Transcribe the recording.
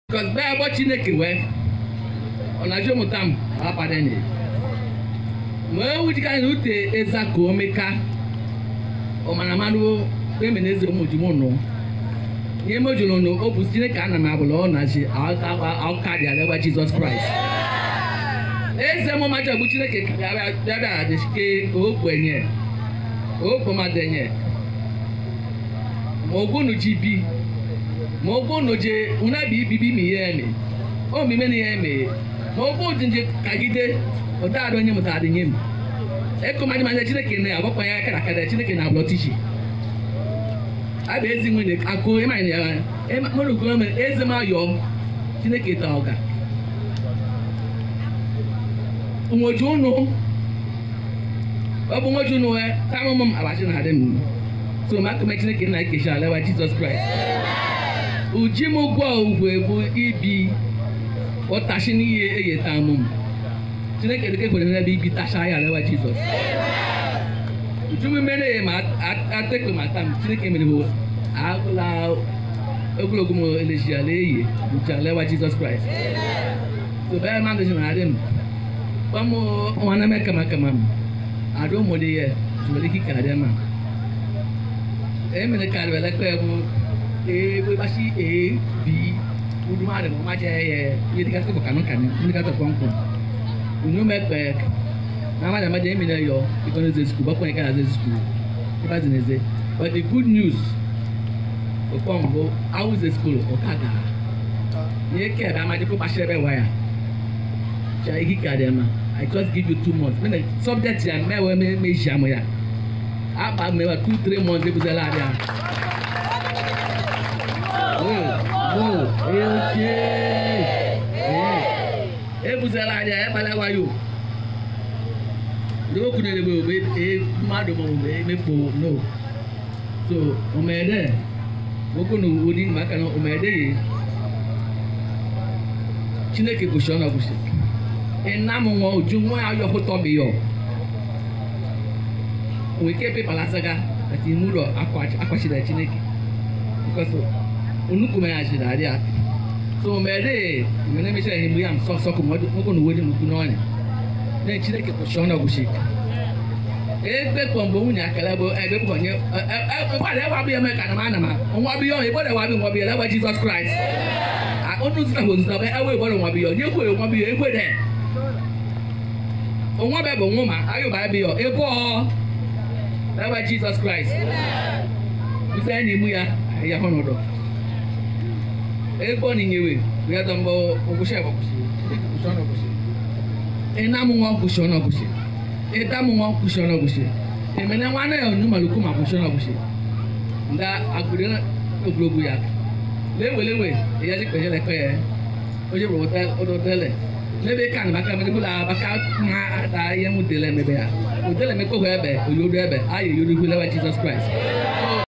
because bẹ́ẹ̀ bọ́ chineke wẹ́ ọ̀nàjọ́ mụta m apadà ni wee wujika na ute eza ka omeka ọmanamanụ eme na eze ụmụjimụ nụ ihe mojuru nụ o bụ chineke ana m abụla ọ na-achị aka dị alagba jizọs kraịst eze mụ maja bụ chineke bịabịa adịchike okwenye okpomadenye ma ogunu ji bi ma ogunu je unabi ibibi mi ya eme o mime na ya eme ma ogunu nje kagide ụdadị onye mụtara nye m ekụmadị manya chineke na agbakwa ya aka na aka chineke na ablọ tishi abụ ezi nwunye akụ ịmanya ya mụrụ ugwu eze m ayọ chineke ta ọga nwoju unu ọ bụ nwoju unu wee tamụ m abachi na adị m so ma akụme chineke na ekechi alewa jizọs kraịst uji m gwọ ugwe bụ ibi ụtachi n'ihe eyeta mụ m chineke dịka ekwere n'ebe ibi tacha ya alewa jizọs uju m mere ya ma atekpe ma tam chineke mere bụ agụla ogologo m eleji ala eyi uche alewa jizọs kraịst so bẹ́ẹ̀ máa ń dọ̀sí nàá dé mu wọ́n mú wọn náà mẹ́ kàmákàmá mu àdó mọ̀dé yẹ tùmọ̀lẹ́ kíkà dẹ́ ma ẹ̀ mẹ́lẹ́ kàdé wẹ̀ lẹ́kọ̀ọ́ yẹ kó ee bó bá sí ee bí wúdú má dẹ̀ mọ́ má jẹ́ yẹ yé dika tó bọ̀ kànú kàní ní ká tó pọ́npọ́n ònú mẹ́ pẹ́ náà má dẹ̀ má jẹ́ ẹ̀mí náà yọ ikọ̀ ní zẹ̀ sukù bọ́kọ̀ yẹ ká zẹ̀ sukù ibà zẹ̀ ní zẹ̀ but the good news ọ̀pọ̀ mbó awù zẹ̀ sukù ọ̀kadà yẹ kẹ́ ẹ̀ bá má jẹ́ kó bá ṣẹ́ bẹ́ wáyà ja igi ka dem i just give you two months when the subject ya mẹwẹ mẹ mẹ zi amu ya aba mẹwẹ two three months ebuze la dia wo wo eoche ebuze la dia ebala wa yo ndé okùn nílé bò e mmadụ ma ọmụ emekpo no so ọmọdé okùn ní odi maka na ọmọdé yìí chineke gosi ọ na gosi ina mu ŋɔ ojú ŋɔ ayɔ kótó mi yɔ òun ké pépà lásàgá àti imú lọ akɔsi dɛ tsineke because onukume yà si dà dí a so mɛri ìmɛlɛ mi sɛ ɛyìn mu yà mu sɔsɔ kò mɔ kò nuwo di mu kunu ɔni ne tsineke kò sɔ ɔnà gosi egbe kpɔnbɔ ŋun yà kɛlɛ bo ɛgbɛ kpɔ nye ɛ ɛ ɛ wà lɛ wà bi yɛ mɛ kànáma nàma ŋɔ bi yɔ ìbɔ lɛ wà bi ŋɔ bi yɛ lɛ wà jesus christ onu sita ko sita bɛ ɛwɔ ìbɔ lɛ ŋɔ bi yɔ nye ko yɛ ŋɔ bi yɔ egbe dɛ onwa bɛ bụ nwụma ayụba bi yọ ebe ọ ebe jizọs kraịst ife ya n'imu ya ya hụ n'ụdọ ebe ọ n'inyewe ya dọ mbọ ọgwụsị ebe ọgwụsị ịna mụ nwa ọgwụsị ọnụ ọgwụsị ịda mụ nwa ọgwụsị ọnụ ọgwụsị emene nwa anaghị ọnụ malukwu ma ọgwụsị ọnụ ọgwụsị nda agụrụ ogologo ya lewe ya ji kpeje lekọ ya o ji bụrụ ụdọ tele mebe kan baka mebe kula baka ma da ye mu dele mebe ya o dele me ko ho ebe o yodo ebe aye yodo hu lewa jesus christ